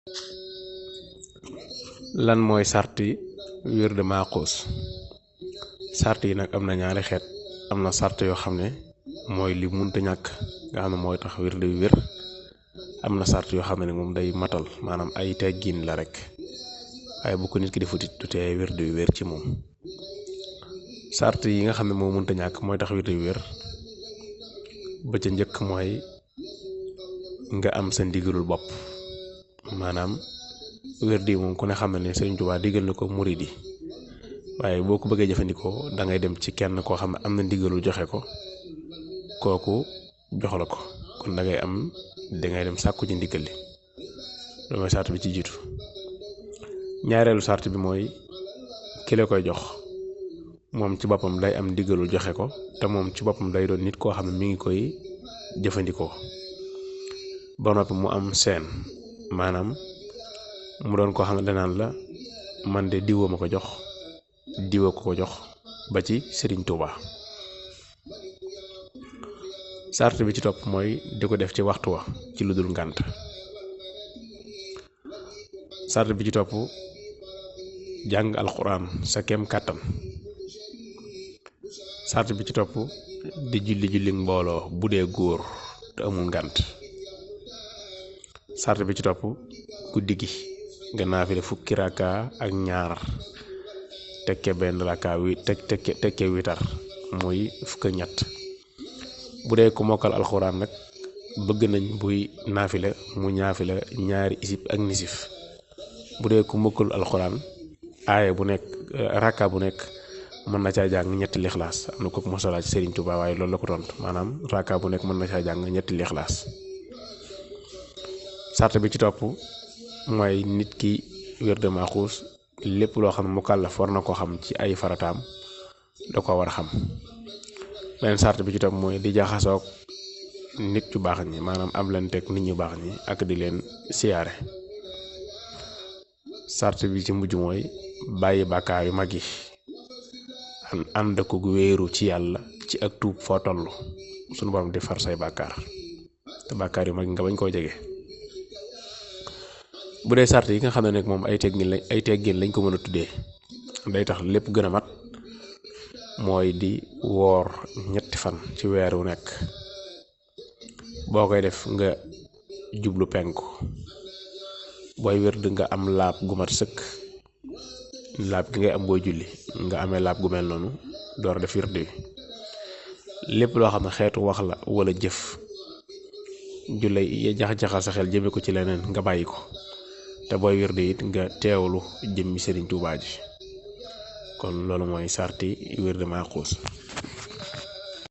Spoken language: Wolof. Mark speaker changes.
Speaker 1: lan mooy sarti wirde maaxuus sart yi nag am na ñaari xeet am na sart yoo xam ne mooy li munta ñàkk nga xam ne mooy tax wirde wi wér am na sart yoo xam ne moom day matal maanaam ay teggin la rek waaye bu ko nit ki di futit du tee wirde wi wér ci moom sart yi nga xam ne moo munta ñàkk mooy tax wirde wi wér ba ca njëkk mooy nga am sa ndigalul bopp maanaam wirde yi moom ku ne xam ne ne Sëriñ Tuubaa digal na ko murid yi waaye boo ko bëggee jëfandikoo da ngay dem ci kenn koo xam ne am na ndigalul joxe ko kooku jox la ko kon da ngay am dangay dem sàkku ci ndigal li loolu mooy sart bi ci jiitu ñaareelu sart bi mooy ki la koy jox moom ci boppam day am ndigalul joxe ko te moom ci boppam day doon nit koo xam ne mi ngi koy jëfandikoo ba noppi mu am seen maanaam mu doon koo xam ne danaan la man de diwoo ma ko jox diwa ko ko jox ba ci Sëriñ Tuuba sart bi ci topp mooy di ko def ci waxtu wa ci lu dul ngànt sart bi ci topp jàng alxuraan sa kem kàttan sart bi ci topp di julli julli mbooloo bu dee góor te amul ngànt sart bi ci topp guddi gi nga naafile fukki rakka ak ñaar tekke benn rakka wi tek tekke tekke witar muy fukk ñett bu dee ku mokkal alxuraan nag bëgg nañ buy naafile mu ñaafile ñaari isib ak nisif bu dee ku mokkal alxuraan aaya bu nekk rakka bu nekk mën na caa jàng ñetti lixlaas am na ko mosala ci Serigne Touba waaye loolu la ko tontu maanaam rakka bu nekk mën na caa jàng ñetti lixlaas sart bi ci topp mooy nit ki wirde maaxuus lépp loo xam ne mu kàllaf war na ko xam ci ay farataam da ko war a xam beneen sart bi ci topp mooy di jaxasoog nit ñu baax ñi maanaam am leen teg nit ñu baax ñi ak di leen siyaare sart bi ci mujj mooy bàyyi bàkkaar yu mag yi ànd ko wéeru ci yàlla ci ak tuub foo toll sunu borom di far say bàkkaar te bàkkaar yu mag nga bañ koo jege bu dee sart yi nga xam ne nag moom ay teggin lañ ay teggin lañ ko mën a tuddee day tax lépp gën a mat mooy di woor ñetti fan ci weer wu nekk boo koy def nga jublu penku booy wérd nga am laab gu mat sëkk laab gi ngay am booy julli nga amee laab gu mel noonu door def wérd wi lépp loo xam ne xeetu wax la wala jëf ju lay jax-jaxal sa xel jëme ko ci leneen nga bàyyi ko te booy wirde it nga teewlu jëmmi Sëriñ Tuubaa ji kon loolu mooy sarti wirde maaxuus